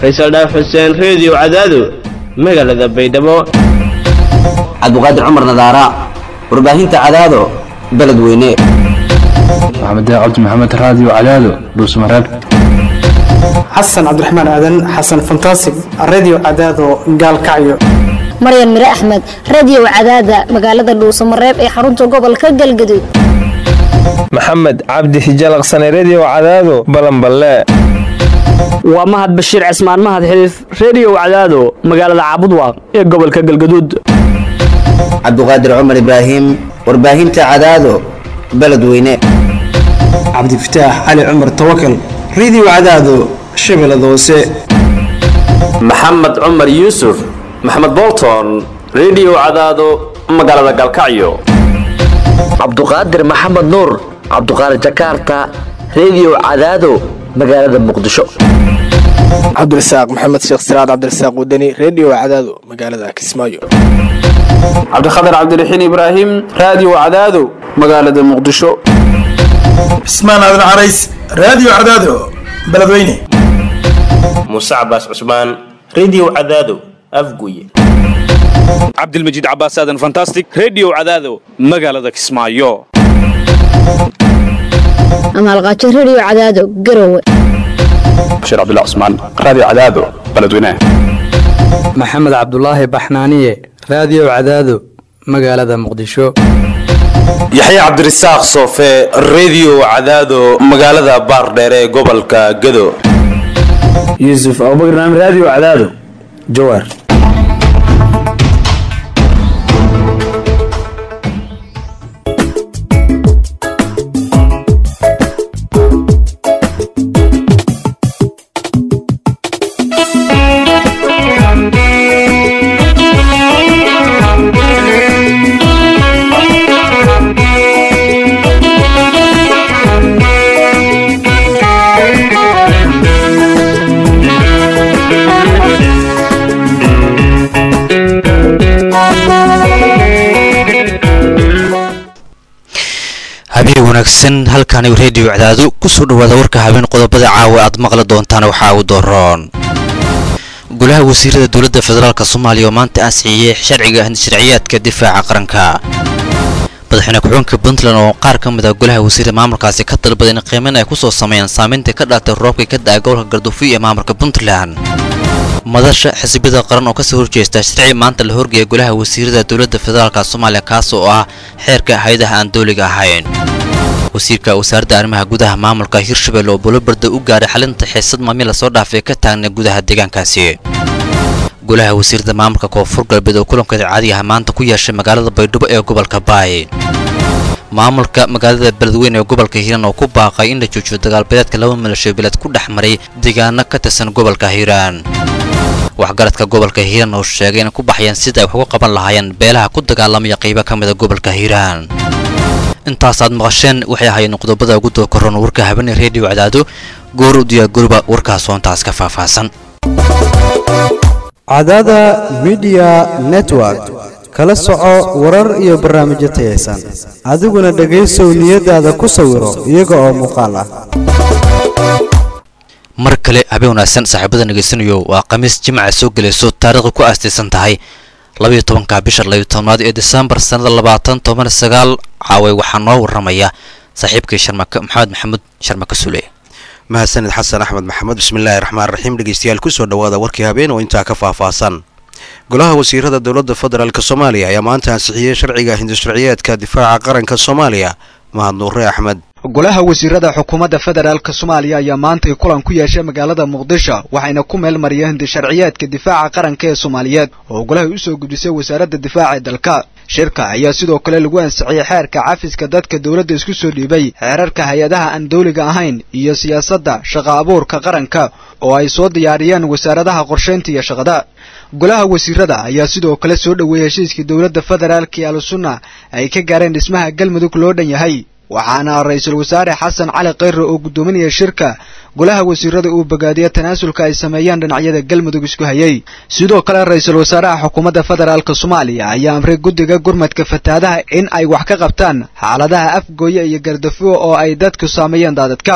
faysal dhaaf xuseen reediyo cadaado magaalada baydhabo cabdiqaadir cumar nadaara warbaahinta cadaado beledweyne maxamed cabdi maxamed raadiyo cadaado dhuusmareeb xasan cabdiraxmaan aadan xasan fantasig radio cadaado gaalkacyo maryan mire axmed radio cadaada magaalada dhuusamareeb ee xarunta gobolka galgaduud maxamed cabdi hijalaqsane redio cadaado balanballe waa mahad bashiir cismaan mahad xiliif reediyo cadaado magaalada caabudwaaq ee gobolka galgaduud cabdiqaadir cumar ibraahim warbaahinta cadaado beledweyne cabdifataax cali cumar tawakal radio cadaado shabeellada hoose maxamed cumar yuusuf maxamed bolton redio cadaado magaalada galkacyo cabduqaadir maxamed nuur cabduqaadir jakarta redio cadaado magaalada muqdisho cabdirasaaq maxamed sheekh siraad cabdirasaaq wadani redio cadaado magaalada kismaayo cabdikhatar cabdiraxiin ibraahim raadiyo cadaado magaalada muqdisho cismaan aadan carays raadiyo cadaado beledweyne muuse cabaas cusmaan redio cadaado afguye cabdilmajiid cabaas aadan fantastic redio cadaado magaalada kismaayo amaalqaajo redio cadaado garowe bashiir cabdilla cusmaan raadiyo cadaado beledweyne maxamed cabdulaahi baxnaaniye raadiyo cadaado magaalada muqdisho yaxya cabdirasaaq soofe redio cadaado magaalada baardheere ee gobolka gado yuusuf abubakar naam raadiyo cadaado jawaar habeen wanaagsan halkaani reediyo cadaado kusoo dhawaada warka habeen qodobada caawa aad maqli doontaan waxaa u doroon golaha wasiirada dowladda federaalk soomaaliya oo maanta ansixiyey sharciga sharciyaadka difaaca qaranka madaxweyne ku-xigeenka puntland oo qaar ka mid ah golaha wasiirada maamulkaasi ka dalbaday in qiimeyn ay ku soo sameeyaan saameynta ka dhalatay roobka ka da-a gobolka garduufiyo ee maamulka puntland madasha xisbiyada qaran oo kasoo horjeesta sharci maanta la horgeeya golaha wasiirada dowladda federaalk soomaaliya kaas oo ah xeerka hay-adaha aan dowliga ahayn wasiirka wasaaradda arrimaha gudaha maamulka hirshabelle oo bulobarda u gaaray xalinta xiisad maami lasoo dhaafay ka taagna gudaha deegaankaasi golaha wasiirada maamulka koonfur galbeed oo kulankeeda caadigaha maanta ku yeeshay magaalada baydhabo ee gobolka baay maamulka magaalada beledweyne ee gobolka hiiraan oo ku baaqay in la joojiyo dagaalbeedeedka laba milasho beeled ku dhex maray deegaano ka tirsan gobolka hiiraan waxgaradka gobolka hiiraan oo sheegay inay ku baxayaan sida ay wax uga qaban lahaayeen beelaha ku dagaalamaya qaybo ka mida gobolka hiiraan intaasaad maqasheen waxay ahaayeen qodobada ugu doo koron warka habeenee reediyo cadaado goor u diyaargaroba warkaas oo intaas ka faahfaahsan cadaada midiya network kala soco warar iyo barnaamijyo tayaysan adiguna dhegaysow niyadaada ku sawiro iyaga oo muuqaal ah mar kale habeen wanaagsan saaxiibada dhegaysanayo waa khamiis jimca soo gelayso taariikhda ku aastaysan tahay labayo tobanka bisha labayo tobnaad ee disembar sannada labaatan toban sagaal caaway waxaa noo waramaya saaxiibkii sharmake maxamed maxamuud sharmake sule mahadsanid xasan axmed maxamed bismillaahi raxmaan raxiim dhegeystayaal kusoo dhawaada warkii habeen oo intaa ka faahfaahsan golaha wasiirada dowladda federaalk soomaaliya ayaa maanta ansixiyey sharciga hindisharciyeedka difaaca qaranka soomaaliya mahad nuure axmed golaha wasiirada xukuumadda federaalk soomaaliya ayaa maantay kulan ku yeeshay magaalada muqdisho waxayna ku meel mariyeen hindisharciyeedka difaaca qaranka ee soomaaliyeed oo golaha usoo gudisay wasaaradda difaaca ee dalka shirka ayaa sidoo kale lagu ansixiyey xeerka cafiska dadka dowladda isku soo dhiibay xeerarka hay-adaha aan dawliga ahayn iyo siyaasadda shaqa abuurka qaranka oo ay soo diyaariyeen wasaaradaha qorshaynta iyo shaqada golaha wasiirada ayaa sidoo kale soo dhoweeyey heshiiskii dowladda federaalk iyo al-sunna ay ka gaareen dhismaha galmudug loo dhan yahay waxaana ra-iisul wasaare xasan cali khayre oo guddoominaya shirka golaha wasiirada uu bogaadiya tanaasulka ay sameeyeen dhinacyada galmudug isku hayay sidoo kale ra-iisul wasaaraha xukuumadda federaalk soomaaliya ayaa amray guddiga gurmadka fatahaadaha in ay wax ka qabtaan xaaladaha afgooye iyo gardafuo oo ay dadku saameeyeen daadadka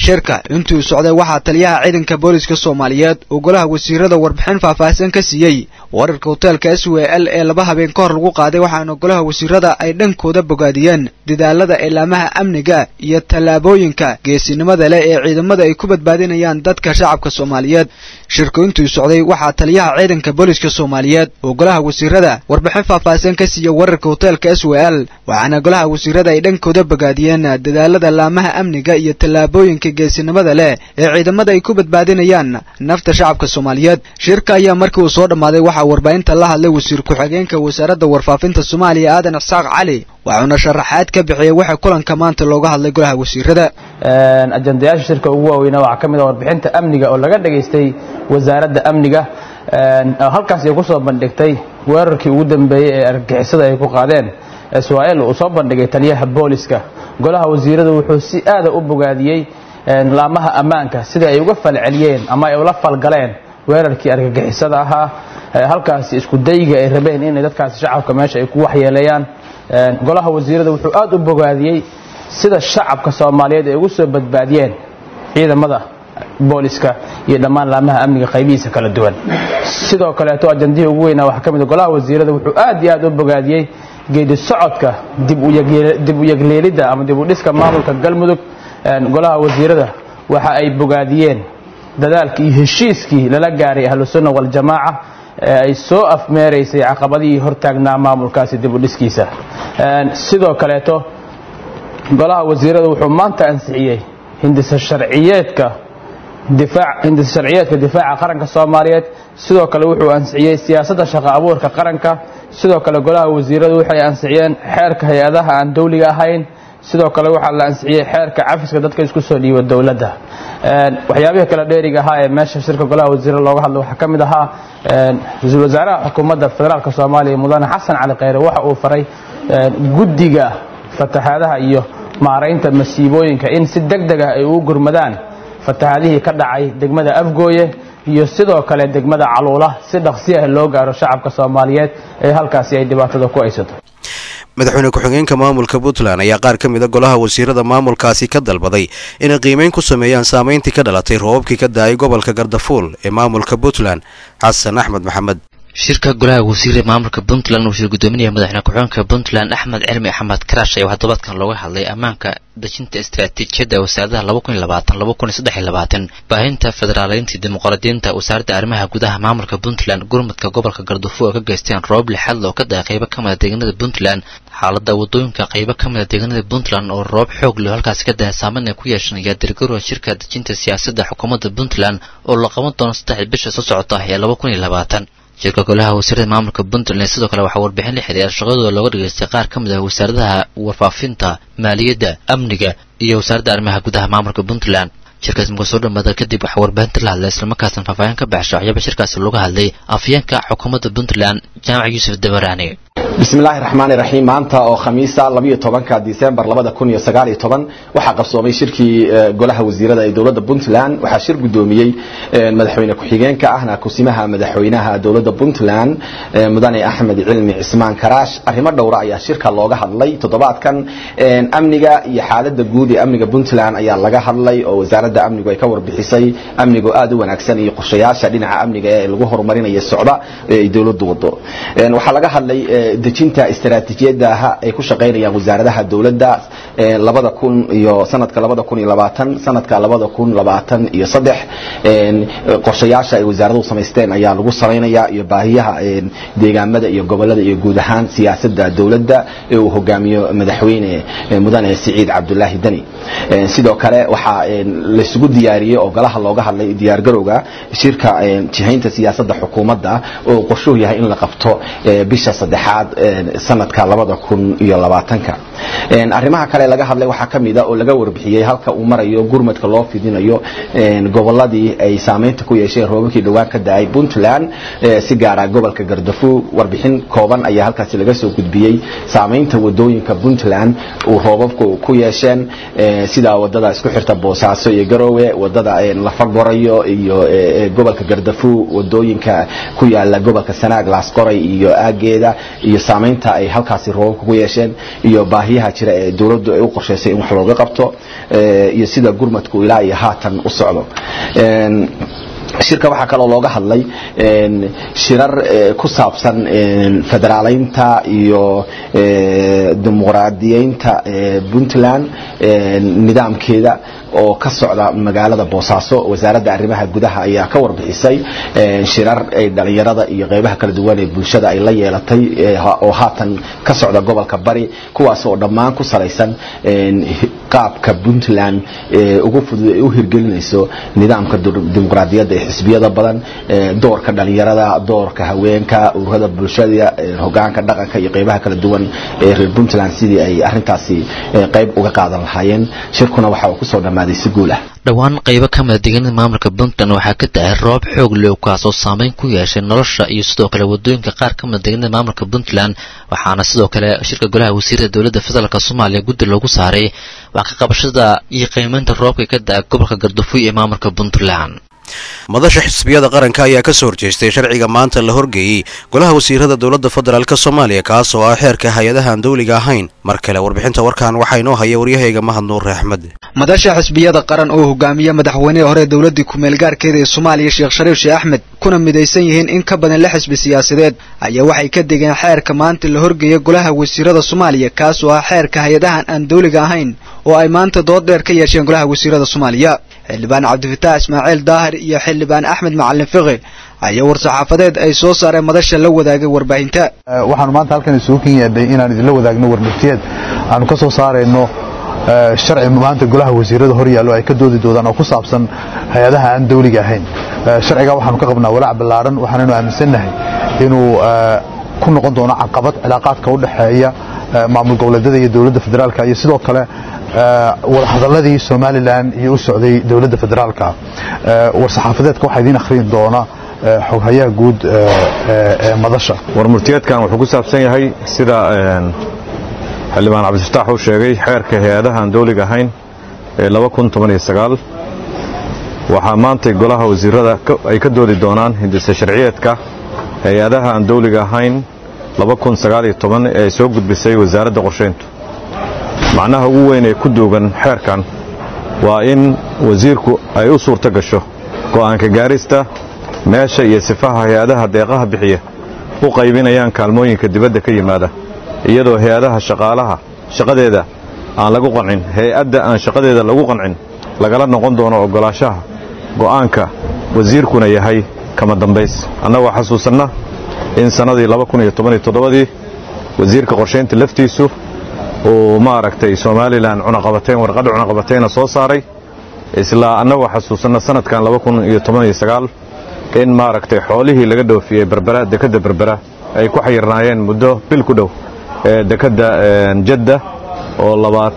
shirka intuu socday waxaa taliyaha ciidanka booliska soomaaliyeed uu golaha wasiirada warbixin faahfaahsan ka siiyey wararka hoteelka s w l ee laba habeen ka hor lagu qaaday waxaana golaha wasiirada ay dhankooda bogaadiyeen dadaalada ilaamaha amniga iyo tallaabooyinka geesinimada leh ee ciidamada ay ku badbaadinayaan dadka shacabka soomaaliyeed shirku intuu socday waxaa taliyaha ciidanka booliska soomaaliyeed uu golaha wasiirada warbixin faahfaahsan ka siiyey wararka hoteelka s w l waxaana golaha wasiirada ay dhankooda bogaadiyeen dadaalada laamaha amniga iyo tallaabooyinka geesinimada leh ee ciidamada ay ku badbaadinayaan nafta shacabka soomaaliyeed shirka ayaa markii uu soo dhammaaday waxaa warbaahinta la hadlay wasiir ku-xigeenka wasaaradda warfaafinta soomaaliya aadan isaaq cali waxauna sharaxaad ka bixiyey waxa kulanka maanta looga hadlay golaha wasiirada ajandayaasha shirka ugu waaweyna waxaa ka mid ah warbixinta amniga oo laga dhagaystay wasaaradda amniga halkaas ay ku soo bandhigtay weerarkii ugu dambeeyey ee argagixisada ay ku qaadeen israel uu soo bandhigay taliyaha booliska golaha wasiirada wuxuu si aada u bogaadiyey laamaha ammaanka sida ay uga falceliyeen ama ay ula falgaleen weerarkii argagixisada ahaa halkaasi isku dayga ay rabeen inay dadkaasi shacabka meesha ay ku waxyeeleeyaan golaha wasiirada wuxuu aada u bogaadiyey sida shacabka soomaaliyeed ay ugu soo badbaadiyeen ciidamada booliska iyo dhammaan laamaha amniga qaybihiisa kala duwan sidoo kaleeto ajandihii ugu weynaa waxaa ka mid golaha wasiirada wuxuu aad iyo aad u bogaadiyey geedi socodka dib u yegleelidda ama dib u dhiska maamulka galmudug golaha wasiirada waxa ay bogaadiyeen dadaalkii iyo heshiiskii lala gaaray ahlusunna waljamaaca ee ay soo afmeeraysay caqabadihii hortaagnaa maamulkaasi dib u dhiskiisa sidoo kaleeto golaha wasiirada wuxuu maanta ansixiyey hindisa sharciyeedka hindisa sharciyeedka difaaca qaranka soomaaliyeed sidoo kale wuxuu ansixiyey siyaasadda shaqo abuurka qaranka sidoo kale golaha wasiiradu waxay ansixiyeen xeerka hay-adaha aan dawliga ahayn sidoo kale waxaa la ansixiyey xeerka cafiska dadka isku soo dhiiba dowladda waxyaabihii kale dheeriga ahaa ee meesha shirka golaha wasiirada looga hadlo waxaa ka mid ahaa ra-iisul wasaaraha xukuumadda federaalk soomaaliya mudane xasan cali kheyre waxa uu faray guddiga fatahaadaha iyo maaraynta masiibooyinka in si deg deg ah ay ugu gurmadaan fatahaadihii ka dhacay degmada afgooye iyo sidoo kale degmada caluula si dhaqsi ah loo gaaro shacabka soomaaliyeed ee halkaasi ay dhibaatada ku aysato madaxweyne ku-xigeenka maamulka puntland ayaa qaar ka mid a golaha wasiirada maamulkaasi ka dalbaday inay qiimeyn ku sameeyaan saameyntii ka dhalatay roobabkii ka da-ay gobolka gardafuul ee maamulka puntland xasan axmed maxamed shirka golaha wasiirada maamulka puntland uu shir gudoominaya madaxweyne ku-xigeenka puntland axmed cilmi axmed karaash ayaa waxaa tobaadkan looga hadlay ammaanka dejinta istaraatiijiyadda wasaaradaha laba kun iyo labaatan laba kun iyo saddex iyo labaatan baahinta federaaleynta dimuqraadiyiinta wasaaradda arrimaha gudaha maamulka puntland gurmadka gobolka gardafuul oo ka geysteen roob lixaad oo ka da-ay qaybo ka mida deegaanada puntland xaaladda wadooyinka qaybo ka mida deegaanada puntland oo roob xoog leh halkaasi ka dahay saameyn ay ku yeeshan ayaa dirgaroa shirka dejinta siyaasadda xukuumadda puntland oo la qaban doono saddexda bisha soo socota ee laba kun iyo labaatan shirka golaha wasiirada maamulka puntland sidoo kale waxaa warbixin la xiriira shaqadooda looga dhageystay qaar ka mid ah wasaaradaha warfaafinta maaliyadda amniga iyo wasaaradda arrimaha gudaha maamulka puntland shirkaas markuu soo dhammaada kadib waxaa warbaahinta la hadlay islamarkaasna faahfaahin ka baxsha waxyaaba shirkaasi looga hadlay afyeenka xukuumadda puntland jaamac yuusuf dabaraani bismillaahi raxmaani raxiim maanta oo khamiisa labayo tobanka disembar labada kun iyo sagaal iyo toban waxaa qabsoomay shirkii golaha wasiirada ee dowladda puntland waxaa shir gudoomiyey madaxweyne ku-xigeenka ahna kusimaha madaxweynaha dowladda puntland mudane axmed cilmi cismaan karaash arrimo dhowra ayaa shirka looga hadlay toddobaadkan amniga iyo xaalada guud ee amniga puntland ayaa laga hadlay oo wasaaradda amnigu ay ka warbixisay amnigu aada u wanaagsan iyo qorshayaasha dhinaca amniga ee lagu horumarinayo socda ee ay dowladdu wado waxaa laga hadlay dejinta istaraatiijiyadaha ay ku shaqaynayaan wasaaradaha dowladda labada kun iyo sanadka labada kun iyo labaatan sanadka labada kun labaatan iyo saddex qorshayaasha ay wasaaraduhu samaysteen ayaa lagu samaynayaa iyo baahiyaha deegaamada iyo gobolada iyo guud ahaan siyaasadda dowladda ee uu hogaamiyo madaxweyne mudane siciid cabdulaahi deni sidoo kale waxaa laysugu diyaariyey oo golaha looga hadlay diyaargarowga shirka jihaynta siyaasadda xukuumadda oo qorshuhu yahay in la qabto bisha saddexaad sanadka labada kun iyo labaatanka arrimaha kale laga hadlay waxaa ka mid a oo laga warbixiyey halka uu marayo gurmadka loo fidinayo goboladii ay saameynta ku yeesheen roobabkii dhowaan ka da-ay puntland si gaara gobolka gardafu warbixin kooban ayaa halkaasi laga soo gudbiyey saameynta wadooyinka puntland uu roobabku ku yeesheen sida wadada isku xirta boosaaso iyo garoowe wadada lafagorayo iyo gobolka gardafu wadooyinka ku yaala gobolka sanaag laasqoray iyo aageeda iyo saamaynta ay halkaasi roobabka ku yeesheen iyo baahiyaha jira ee dowladdu ay u qorshaysay in wax looga qabto iyo sida gurmadku ilaa iyo haatan u socdo shirka waxaa kaloo looga hadlay shirar ku saabsan federaaleynta iyo dimuqraadiyeynta puntland nidaamkeeda oo ka socda magaalada boosaaso wasaaradda arrimaha gudaha ayaa ka warbixisay shirar ay dhalinyarada iyo qeybaha kala duwan ee bulshada ay la yeelatay oo haatan ka socda gobolka bari kuwaas oo dhammaan ku salaysan qaabka puntland ugu fudud ay u hirgelinayso nidaamka dimuqraadiyadda ee xisbiyada badan doorka dhalinyarada doorka haweenka ururada bulshada hogaanka dhaqanka iyo qeybaha kala duwan ee reer puntland sidii ay arintaasi qeyb uga qaadan lahaayeen shirkuna waxa uu kusoo dhammaaday si guul ah dhowaan qaybo ka mida deegaanada maamulka puntland waxaa ka da-ay roob xoog leh kaas oo saameyn ku yeeshay nolosha iyo sidoo kale wadooyinka qaar ka mida deegaanada maamulka puntland waxaana sidoo kale shirka golaha wasiirada dowladda federaalk soomaaliya guddi loogu saaray wax ka qabashada iyo qiimeynta roobka ka da-a gobolka gardafuy ee maamulka puntland madasha xisbiyada qaranka ayaa ka soo horjeestay sharciga maanta la horgeeyey golaha wasiirada dowladda federaalk soomaaliya kaas oo ah xeerka hay-adaha aan dowliga ahayn mar kale warbixinta warkan waxaa inoo haya waryahayga mahad nuur axmed madasha xisbiyada qaran oo hogaamiya madaxweynihii hore dowladii ku-meel gaarkeeda ee soomaaliya sheekh shariif sheekh axmed kuna midaysan yihiin in ka badan lix xisbi siyaasadeed ayaa waxay ka degeen xeerka maanta la horgeeya golaha wasiirada soomaaliya kaas oo ah xeerka hay-adahan aan dowliga ahayn oo ay maanta dood dheer ka yeesheen golaha wasiirada soomaaliya xildhibaan cabdifataax ismaaciil daahir iyo xildhibaan axmed macalin fiqi ayaa war-saxaafadeed ay soo saareen madasha la wadaagay warbaahinta waxaanu maanta halkan isugu ken yaadhay inaan idinla wadaagno warmurtiyeed aanu ka soo saarayno sharci maanta golaha wasiirada hor yaallo ay ka doodi doodaan oo ku saabsan hay-adaha aan dawliga ahayn sharcigaa waxaanu ka qabnaa walaac ballaaran waxaanaynu aaminsannahay inuu ku noqon doono caqabad cilaaqaadka u dhexeeya maamul goboleedyada iyo dowladda federaalka iyo sidoo kale wadahadaladii somalilan iyo u socday dowladda federaalka war-saxaafadeedka waxaa idiin akhriin doona xoghayaha guud ee madasha warmurtiyeedkan wuxuu ku saabsan yahay sida xildhibaan cabdifataax uu sheegay xeerka hay-adaha aan dowliga ahayn ee waxaa maantay golaha wasiirada ay ka doodi doonaan hindise sharciyeedka hay-adaha aan dowliga ahayn ee ay soo gudbisay wasaaradda qorshayntu macnaha ugu weyn ee ku duugan xeerkan waa in wasiirku ay u suurto gasho go'aanka gaarista meesha iyo sifaha hay-adaha deeqaha bixiya u qaybinayaan kaalmooyinka dibadda ka yimaada iyadoo hay-adaha shaqaalaha shaqadeeda aan lagu qancin hay-adda aan shaqadeeda lagu qancin lagala noqon doono oggolaashaha go'aanka wasiirkuna yahay kama dambays annagoo xasuusanna in sannadii dii wasiirka qorshaynta laftiisu uu maaragtay somalilan cunaqabateyn warqadha cunaqabateyna soo saaray isla annagoo xasuusanna sanadkan in maaragtay xoolihii laga dhoofiyey berbera dekadda berbera ay ku xayirnaayeen muddo bil ku dhow ee dekadda jadda oo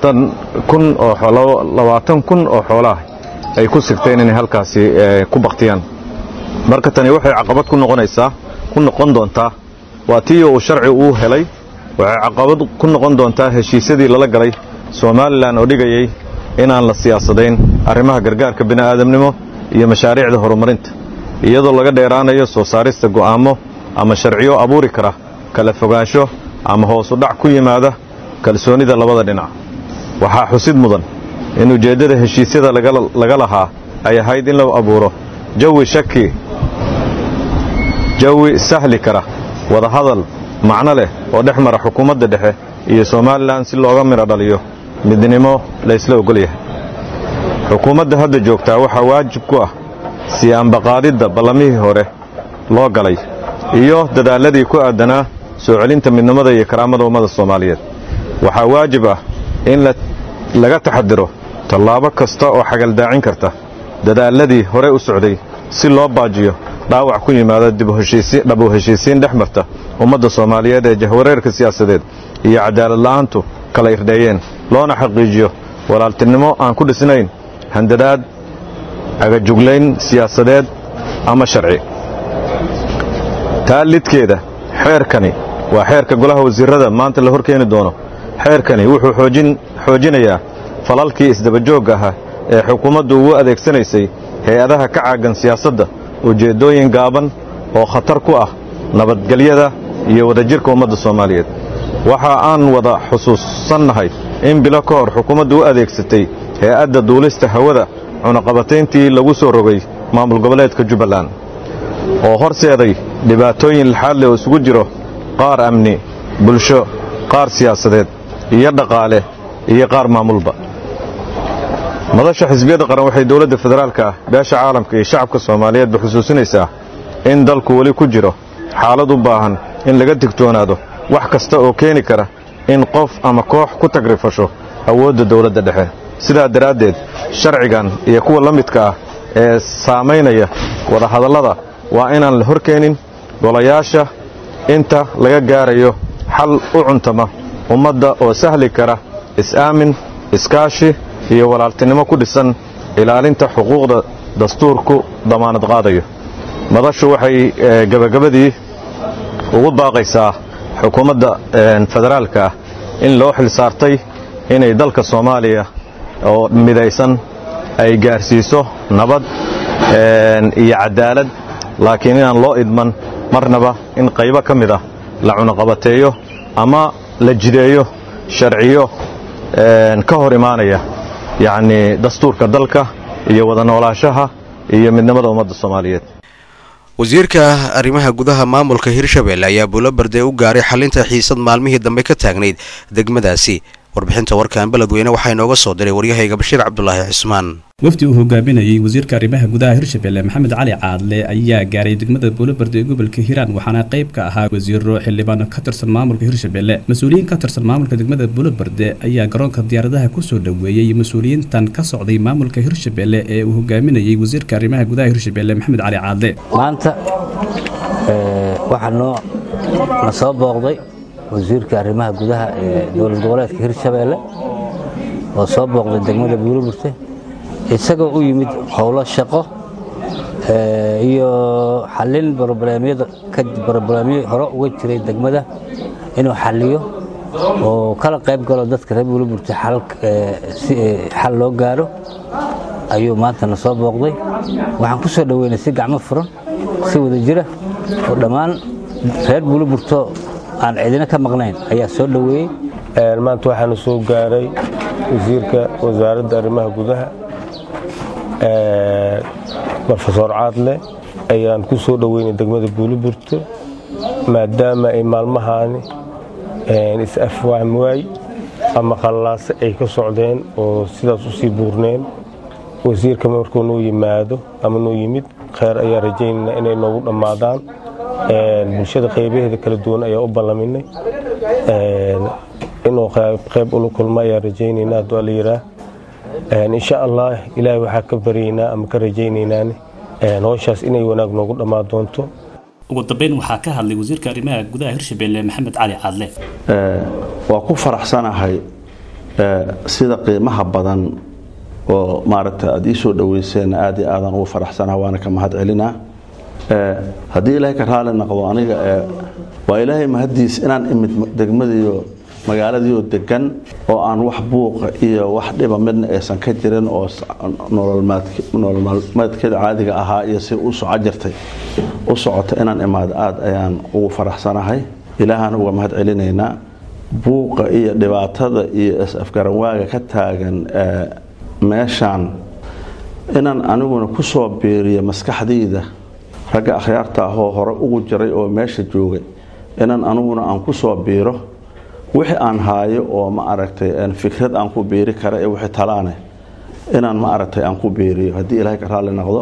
labaatan kun oo xoolaah ay ku sigteen inay halkaasi ku baktiyaan marka tani waxay caqabad ku noqonaysaa ku noqon doontaa waa tii uu sharci uu helay waxay caqabad ku noqon doontaa heshiisyadii lala galay somalilan oo dhigayay inaan la siyaasadayn arrimaha gargaarka bini'aadamnimo iyo mashaariicda horumarinta iyadoo laga dheeraanayo soo saarista go'aamo ama sharciyo abuuri kara kala fogaansho ama hoosu dhac ku yimaada kalsoonida labada dhinac waxaa xusid mudan in ujeeddada heshiisyada laga lahaa ay ahayd in la abuuro jawi shaki jawi sahli kara wadahadal macno leh oo dhex mara xukuumadda dhexe iyo somalilan si looga midho dhaliyo midnimo laysla ogol yahay xukuumadda hadda joogtaa waxaa waajib ku ah sii ambaqaadidda ballamihii hore loo galay iyo dadaalladii ku aadanaa soo celinta midnimada iyo karaamada ummada soomaaliyeed waxaa waajib ah in laga taxadiro tallaabo kasta oo xagaldaacin karta dadaalladii hore u socday si loo baajiyo dhaawac ku yimaada dhabu heshiisiin dhex marta ummadda soomaaliyeed ee jahwareerka siyaasadeed iyo cadaalad la'aantu kala irdheeyeen loona xaqiijiyo walaaltinimo aan ku dhisnayn handadaad agajuglayn siyaasadeed ama sharci taa lidkeeda xeerkani waa xeerka golaha wasiirada maanta la horkeeni doono xeerkani wuxuu xoojinayaa falalkii isdabajoogga ahaa ee xukuumaddu ugu adeegsanaysay hay-adaha ka caagan siyaasadda ujeeddooyin gaaban oo khatar ku ah nabadgelyada iyo wadajirka ummadda soomaaliyeed waxa aan wada xusuusannahay in bilo ka hor xukuumaddu u adeegsatay hay-adda duulista hawada cunaqabatayntii lagu soo rogay maamul goboleedka jubbaland oo horseeday dhibaatooyin laxaad leh oo isugu jiro qaar amni bulsho qaar siyaasadeed iyo dhaqaale iyo qaar maamulba madasha xisbiyadda qaran waxay dowladda federaalka ah beesha caalamka iyo shacabka soomaaliyeedba xusuusinaysaa in dalku weli ku jiro xaalad u baahan in laga digtoonaado wax kasta oo keeni kara in qof ama koox ku tagrifasho awoodda dowladda dhexe sidaa daraaddeed sharcigan iyo kuwa la midka ah ee saamaynaya wadahadallada waa inaan la horkeenin golayaasha inta laga gaarayo xal u cuntama ummadda oo sahli kara is-aamin iskaashi iyo walaaltinimo ku dhisan ilaalinta xuquuqda dastuurku damaanad qaadayo madashu waxay gebagabadii ugu baaqaysaa xukuumadda federaalka ah in loo xil saartay inay dalka soomaaliya oo midaysan ay gaarsiiso nabad iyo cadaalad laakiin inaan loo idman marnaba in qaybo ka mid ah la cunaqabateeyo ama la jideeyo sharciyo ka hor imaanaya yacnii dastuurka dalka iyo wada noolaanshaha iyo midnimada ummadda soomaaliyeed wasiirka arrimaha gudaha maamulka hirshabelle ayaa buulo barde u gaaray xalinta xiisad maalmihii dambe ka taagnayd degmadaasi warbixinta warkan beledweyne waxaa inooga soo diray waryahayga bashiir cabdulaahi cismaan wafdi uu hogaaminayey wasiirka arrimaha gudaha hirshabelle maxamed cali caadle ayaa gaaray degmada buulobarde ee gobolka hiiraan waxaana qayb ka ahaa wasiiro xildhibaan ka tirsan maamulka hirshabelle mas-uuliyiin ka tirsan maamulka degmada buulobarde ayaa garoonka diyaaradaha kusoo dhoweeyey mas-uuliyiintan ka socday maamulka hirshabelle ee uu hogaaminayey wasiirka arrimaha gudaha hirshabelle maxamed cali caadle maanta waxaa noo na soo booqday wasiirka arrimaha gudaha ee dowlad goboleedka hirshabelle oo soo booqday degmada buuloburte isagoo u yimid howlo shaqo iyo xallin brobleemyada brobleemyo hore uga jiray degmada inuu xalliyo oo kala qayb galo dadka reer buuloburte si xal loo gaaro ayuu maanta na soo booqday waxaan ku soo dhoweynay si gacmo furan si wada jira oo dhammaan reer buuloburto aan cidina ka maqnayn ayaa soo dhoweeyey maanta waxaana soo gaaray wasiirka wasaaradda arrimaha gudaha rofesor caadle ayaan ku soo dhoweynay degmada buuliburte maadaama ay maalmahaani is-afwaam waay ama qallaase ay ka socdeen oo sidaas u sii buurneen wasiirka markuu noo yimaado ama noo yimid kheyr ayaa rajaynaynaa inay noogu dhammaadaan bulshada qaybaheeda kala duwan ayaa u ballaminay inuu qayb ula kulmo ayaa rajaynaynaa hadduu alla yiraa insha allah ilaahay waxaa ka baryaynaa ama ka rajaynaynaan howshaas inay wanaag noogu dhammaan doonto ugu dambeyn waxaa ka hadlay wasiirka arrimaha gudaha hirshabelle maxamed cali caadle waa ku faraxsanahay sida qiimaha badan oo maaragta aada ii soo dhoweyseen aad iyo aadaan ugu faraxsanaha waana ka mahad celinaa haddii ilaahay ka raali noqdo aniga waa ilaahay mahaddiis inaan imid degmadiiyo magaaladiioo degan oo aan wax buuqa iyo wax dhiba midna aysan ka jirin oo nololmaalmeedkeeda caadiga ahaa iyo si u soco jirtay u socota inaan imaado aad ayaan ugu faraxsanahay ilaahaan uga mahad celinaynaa buuqa iyo dhibaatada iyo is-afgaranwaaga ka taagan meeshaan inaan aniguna ku soo biiriyo maskaxdayda ragga akhyaarta ahoo hore ugu jiray oo meesha joogay inaan aniguna aan ku soo biiro wixii aan haayo oo ma aragtay fikrad aan ku biiri kara ee wixii talaane inaan ma aragtay aan ku biiriyo haddii ilaahay ka raalli noqdo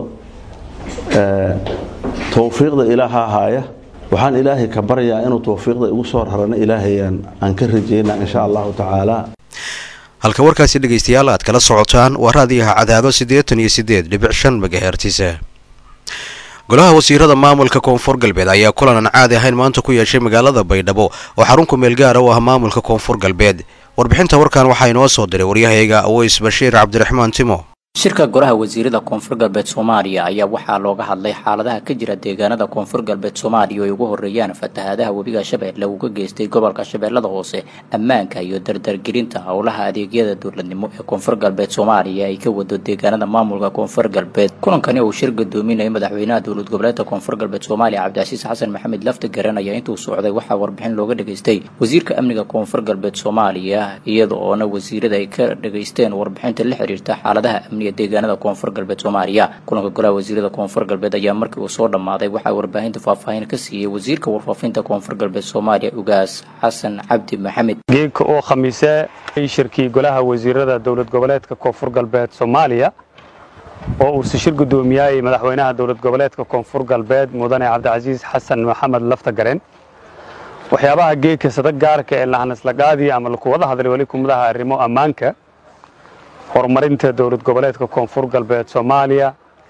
towfiiqda ilaaha haaya waxaan ilaahay ka baryaa inuu towfiiqda igu soo rarana ilaahayaan aan ka rajaynaa insha allahu tacaala halka warkaasi dhegaystayaal aad kala socotaan waa raadiyaha cadaado siddeetan iyo siddeed dhibic shan magahertisa golaha wasiirada maamulka koonfur galbeed ayaa kulan aan caadi ahayn maanta ku yeeshay magaalada baydhabo oo xarun kumeel gaara u ah maamulka koonfur galbeed warbixinta warkan waxaa inoo soo diray waryahayga aweys bashiir cabdiraxmaan timo shirka golaha wasiirada koonfur galbeed soomaaliya ayaa waxaa looga hadlay xaaladaha ka jira deegaanada koonfur galbeed soomaaliya oo ay ugu horeeyaan fatahaadaha webiga shabeelle uu ka geystay gobolka shabeellada hoose ammaanka iyo dardargelinta howlaha adeegyada dowladnimo ee koonfur galbeed soomaaliya ay ka wado deegaanada maamulka koonfur galbeed kulankani uu shir gadoominaya madaxweynaha dowlad goboleedka koonfur galbeed soomaaliya cabdicasiis xasan maxamed lafti garan ayaa intuu socday waxaa warbixin looga dhageystay wasiirka amniga koonfur galbeed soomaaliya iyada oona wasiirada ay ka dhageysteen warbixinta la xiriirta xaaladaha amniga deegaanada koonfur galbeed soomaaliya kulanka golaha wasiirada koonfur galbeed ayaa markii uu soo dhammaaday waxaa warbaahinta faahfaahin ka siiyey wasiirka warfaafinta koonfur galbeed soomaaliya ugaas xasan cabdi maxamed geedka oo khamiise shirkii golaha wasiirada dowlad goboleedka koonfur galbeed soomaaliya oo uu si shir gudoomiyay madaxweynaha dowlad goboleedka koonfur galbeed mudane cabdicasiis xasan maxamed laftagaren waxyaabaha geedka sada gaarka ee lahanaislaqaadii ama lakuwada hadlay weli kumadaha arrimo ammaanka horumarinta dowlad goboleedka koonfur galbeed soomaaliya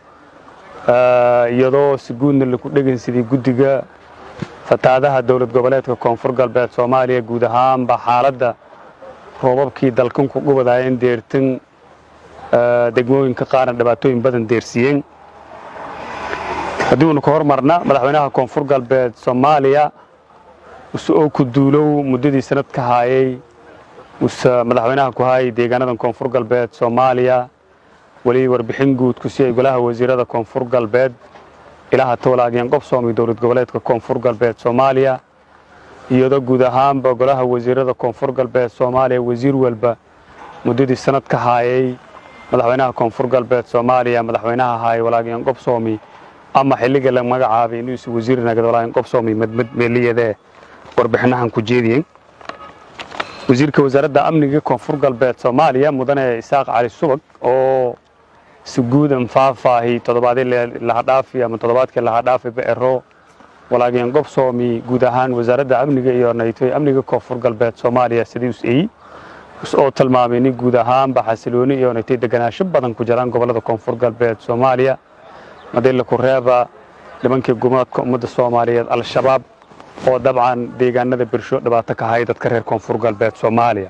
iyadoo si guudna laku dhegansidii guddiga fataadaha dowlad goboleedka koonfur galbeed soomaaliya guud ahaanba xaaladda roobabkii dalkan ku gubadaayeen deertan degmooyinka qaarna dhibaatooyin badan deersiiyeen haddiiunu ka hormarna madaxweynaha koonfur galbeed soomaaliya use oo ku duulow muddadii sanad ka haayay use madaxweynaha ku haayay deegaanadan koonfur galbeed soomaaliya weli warbixin guud ku siiyay golaha wasiirada koonfur galbeed ilaha towlaagyan qobsoomi dowlad goboleedka koonfur galbeed soomaaliya iyadoo guud ahaanba golaha wasiirada koonfur galbeed soomaaliya wasiir walba muddadii sanad ka haayay madaxweynaha koonfur galbeed soomaaliya madaxweynaha haayay walaagyan qobsoomi ama xilliga la magacaabay inuusi wasiir nagad walaagyan qobsoomi madmad meeliyadee warbixinahan ku jeediyeen wasiirka wasaaradda amniga koonfur galbeed soomaaliya mudane isaaq cali subag oo si guudan faahfaahi toddobaadii lahadhaafi ama toddobaadkii lahadhaafi beero walaagyan gobsoomi guud ahaan wasaaradda amniga iyo naytoy amniga koonfur galbeed soomaaliya sidii us eyi oo tilmaamay nin guud ahaanba xasilooni iyo naytay deganaansho badan ku jiraan gobollada koonfur galbeed soomaaliya madila kureeba nimankii gumaadka ummadda soomaaliyeed al-shabaab oo dabcan deegaanada bersho dhibaato ka haya dadka reer koonfur galbeed soomaaliya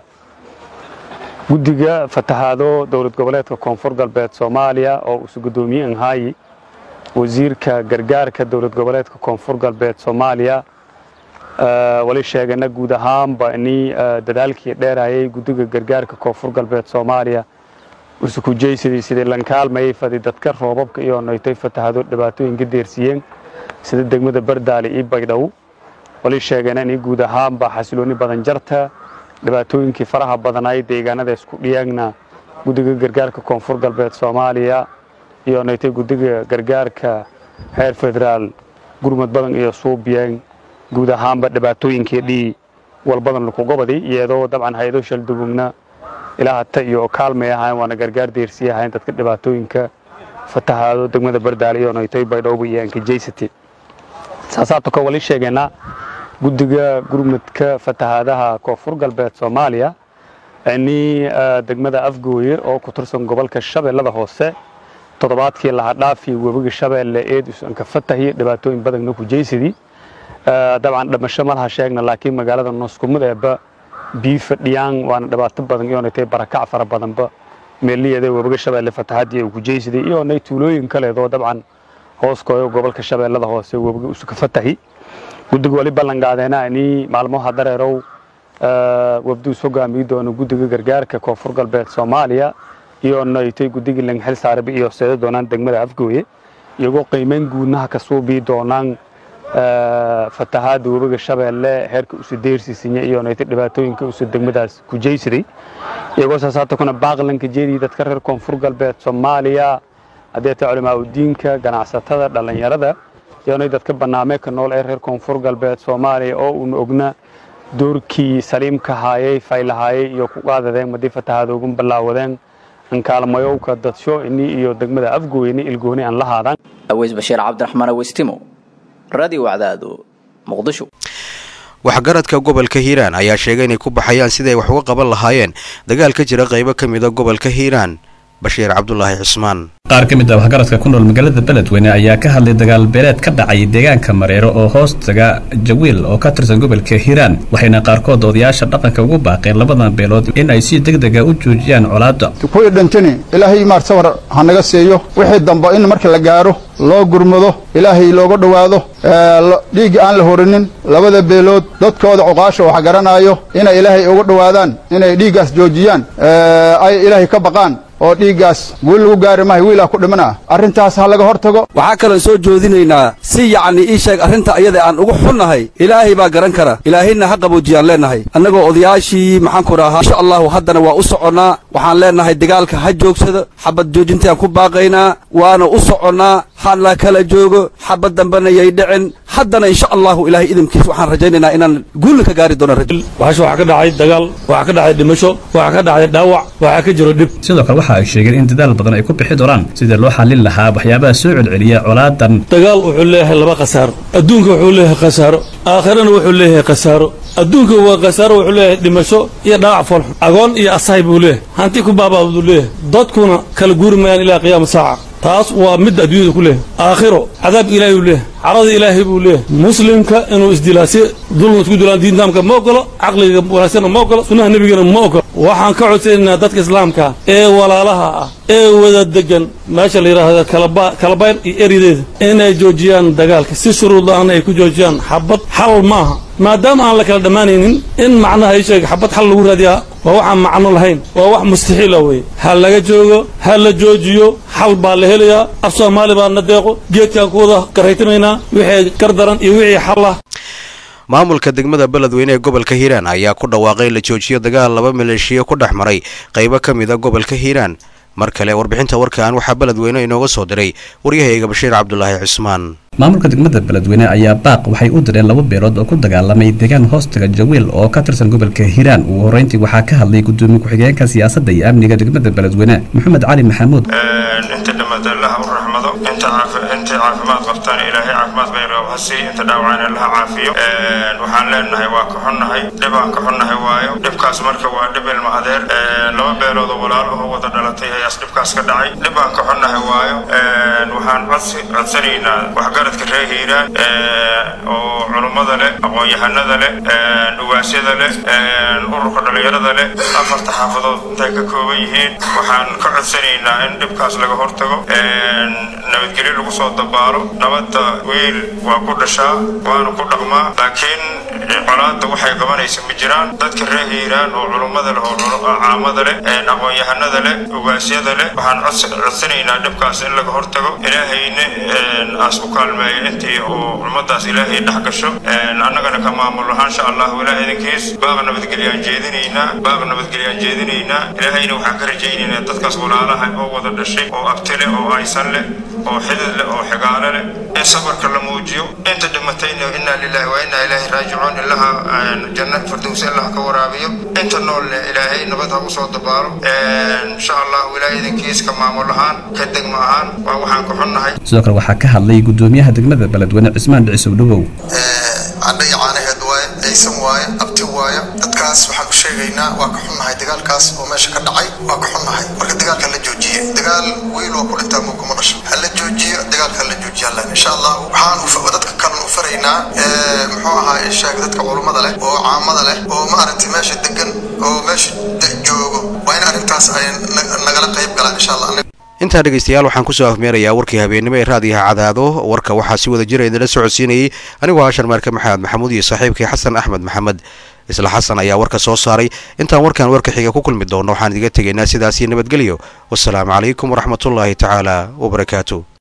guddiga fatahaado dowlad goboleedka koonfur galbeed soomaaliya oo usu guddoomiye anhaayi wasiirka gargaarka dowlad goboleedka koonfur galbeed soomaaliya wali sheegana guud ahaanba ni dadaalkii dheerayay guddiga gargaarka koonfur galbeed soomaaliya usukujaysidii sidii lankaalmayay fadi dadka roobabka iyo noytay fatahaado dhibaatooyinka deersiiyeen sida degmada bardaale iyo baydhow wali sheegana in guud ahaanba xasilooni badan jarta dhibaatooyinkii faraha badanaay deegaanada isku dhiyaagna guddiga gargaarka koonfur galbeed soomaaliya iyo naytay guddiga gargaarka heer federaal gurmud badan iyo suubiyeen guud ahaanba dhibaatooyinkii dhii walbadan lakugobadi iyadoo dabcan hay-ado shaldugugna ilaahata iyo kaalmay ahayn waana gargaar deersiye ahayn dadka dhibaatooyinka fatahaado degmada bardaale iyo naytay baydhowba iyo ankajaysati saasaatu ka wali sheegeena guddiga gurmudka fatahaadaha koonfur galbeed soomaaliya ni degmada afgooye oo ku tirsan gobolka shabeellada hoose toddobaadkii lahadhaafi webiga shabeelle eedus anka fatahi dhibaatooyin badanna ku jaysidii dabcan dhamasho malaha sheegna laakiin magaalada nooskumadeeba bii fadhiyaan waana dhibaato badan iyo natay barakac fara badanba meeliyeeda webiga shabeelle fatahaadii uu ku jaysiday iyo nay tuulooyin kaleedoo dabcan hooskooyo gobolka shabeellada hoose webiga usuka fatahi guddiga wali ballanqaadeena ni maalmaha dareerow wabduus hogaamiyi doono guddiga gargaarka koonfur galbeed soomaaliya iyo naytay guddigii langxil saaraba iyo seeda doonaan degmada afgooye iyagoo qiimeyn guudnaha ka suubii doonaan fatahaada webiga shabeelle heerka usu deersisinya iyo naytay dhibaatooyinka usu degmadaas ku jaysiday iyagoo saasaata kuna baaqlanka jeedii dadka reer koonfur galbeed soomaaliya haddii tay culimaa udiinka ganacsatada dhallinyarada iyoonay dadka barnaamijka nool ee reer koonfur galbeed soomaaliya oo uuna ogna doorkii saliimka haayay faylahaayay iyo ku qaadadeen madii fatahaadoogun ballaawadeen ankaalmayowka dadsho ini iyo degmada afgooyni ilgooni aan la haadaan aweys bashiir cabdiraxmaan aweystimo radio wacdaado muqdisho waxgaradka gobolka hiiraan ayaa sheegay inay ku baxayaan siday wax uga qaban lahaayeen dagaal ka jira qaybo ka mida gobolka hiiraan bashiir cabdulaahi cismaan qaar ka mid ah waxgaradka ku nool magaalada beledweyne ayaa ka hadlay dagaal beeleed ka dhacay deegaanka mareero oo hoos taga jawiil oo ka tirsan gobolka hiiraan waxayna qaarkood odayaasha dhaqanka ugu baaqeen labadan beelood in ay si degdega u joojiyaan colaadda kuwii dhintini ilaahay maar sawar ha naga siiyo wixii dambe in marka la gaaro loo gurmado ilaahay looga dhowaado dhiigga aan la horinin labada beelood dadkooda cuqaasha wax garanaayo inay ilaahay uga dhowaadaan inay dhiiggaas joojiyaan ay ilaahay ka baqaan oo dhiiggaas wiil lagu gaari maayo wiilaa ku dhimana arrintaas ha laga hor tago waxaa kaloon soo joodinaynaa si yacni ii sheeg arrinta iyada aan ugu xunnahay ilaahay baa garan kara ilaahayna ha qaboojiyaan leennahay annagoo odayaashii maxaanku dhahaa insha allahu haddana waa u soconnaa waxaan leennahay dagaalka ha joogsado xabad joojintaan ku baaqaynaa waana u soconnaa ha la kala joogo xabad dambena yay dhicin haddana insha allahu ilaahay idinkiis waxaan rajaynaynaa inaan guulna ka gaari doono bahasha waxaa ka dhacay dagaal waxaa ka dhacay dhimasho waxaa ka dhacay dhaawac waxaa ka jiro dhib sidoo kale waxa ay sheegeen in dadaal badan ay ku bixi doonaan sidii loo xallin lahaa waxyaabaha soo celceliya colaadan dagaal wuxuu leeyahay laba khasaaro adduunka wuxuu leeyahay khasaaro aakhirana wuxuu leeyahay khasaaro adduunka waa khasaaro wuxuu leeyahay dhimasho iyo dhaawac foolxun agoon iyo asahay buu leeyahay hanti ku baabaa buu leeyahay dadkuna kala guuri mayaan ilaa qiyaama saaca taas waa mid adduunyada ku leeyahay aakhiro cadaab ilaahay buu leeyahay carada ilaahay buu leeyahay muslimka inuu isdilaa si dulma isku dilaan diintaamka ma ogolo caqliga wanaagsanna ma ogolo sunnaha nebigana ma ogolo waxaan ka codsanaynaa dadka islaamka ee walaalaha ah ee wada degan meesha la yidhaahdo kalabayn iyo erideeda inay joojiyaan dagaalka si shuruud la-aana ay ku joojiyaan xabad xal maaha maadaama aan la kala dhammaanaynin in macnaha ay sheega xabad xal lagu raadiyaa waa waxaan macno lahayn waa wax mustaxiila weeye ha laga joogo ha la joojiyo xal baa la helayaa af soomaali baa na deeqo geedkaan ku wada garaytamaynaa wixii gardaran iyo wixii xal ah maamulka degmada beledweyne ee gobolka hiiraan ayaa ku dhawaaqay la joojiyo dagaal laba maleeshiya ku dhex maray qaybo ka mid a gobolka hiiraan mar kale warbixinta warkan waxaa beledweyne inooga soo diray waryahayga bashiir cabdulaahi cusmaan maamulka degmada beledweyne ayaa baaq waxay u direen laba beelood oo ku dagaalamay deegaan hoostaga jawiil oo ka tirsan gobolka hiiraan ugu horreyntii waxaa ka hadlay gudoomiye ku-xigeenka siyaasadda iyo amniga degmada beledweyne maxamed cali maxamuud inta dhimata allaha u raxmado inta intay caafimaad qabtaan ilaahay caafimaad bayqab ha siiy inta dhaawacana allaha caafiyo waxaan leenahay waa ka xunnahay dhibaan ka xunnahay waayo dhibkaas marka waa dhib ilma adeer laba beelood oo walaalaho wada dhalatay ayaas dhibkaas ka dhacay dhibaan ka xunnahay waayo waxaan codsanaynaa waxgaradka reer hiiraan oo culummada leh aqoon-yahanada leh dhugaasyada leh ururka dhallinyarada leh afarta xaafadood intay ka kooban yihiin waxaan ka codsanaynaa in dhibkaas laga hortago nabadgelyo lagu soo dabaalo nabadda wiil waa ku dhashaa waana ku dhaqmaa laakiin colaadda waxay qabanaysa ma jiraan dadka reer hiiraan oo culummada leh oo caamada leh aqoon-yahanada leh ugaasyada leh waxaan codsanaynaa dhibkaas in laga hortago ilaahayna aas u kaalmeeyo intii uu ummadaas ilaahay dhex gasho annagana ka maamul ahaan insha allahu ilaah idinkiis baaq nabadgelyaan jeedinaynaa baaq nabadgelyaan jeedinaynaa ilaahayna waxaan ka rajaynaynaa dadkaas walaalaha oo wada dhashay oo abti leh oo aysan leh oo xidid leh oo xigaale leh in sabarka la muujiyo inta dhimatayna inaa lillahi wa inaa ilaahi raajicuun ilaha janna firdowsi allah ka waraabiyo inta noolne ilaahay nabad ha usoo dabaalo insha allahu ilaah idinkiis ka maamul ahaan ka degmo ahaan waa waxaan ka xunnahay sidoo kale waxaa ka hadlay gudoomiyaha degmada beledweyne cismaan dhicisow dhawow cadha iyo caanaheed waaye aysan waaye abti waaye dadkaas waxaan ku sheegaynaa waa ka xunnahay dagaalkaas oo meesha ka dhacay waa ka xunnahay marka dagaalka la joojiye dagaal wiil waa ku dhintaa muu kuma dhasho ha la joojiyo dagaalka la joojiya allan insha allah waxaan dadka kalena u faraynaa muxuu ahaa sheeg dadka culummada leh oo caamada leh oo maaragtay meesha degan oo meesha joogo waa in arrintaas ay nagala qayb galaan insha allah intaa dhegaystayaal waxaan kusoo afmeerayaa warkii habeennimo ee raadiyaha cadaado warka waxaa si wada jira idinla socodsiinayay anigoo hashar maarke maxamed maxamuud iyo saaxiibkii xasan axmed maxamed isla xasan ayaa warka soo saaray intaan warkan warka xiga ku kulmi doonno waxaan idiga tegaynaa sidaasii nabadgelyo wasalaamu calaykum waraxmatullaahi tacaala wabarakaatu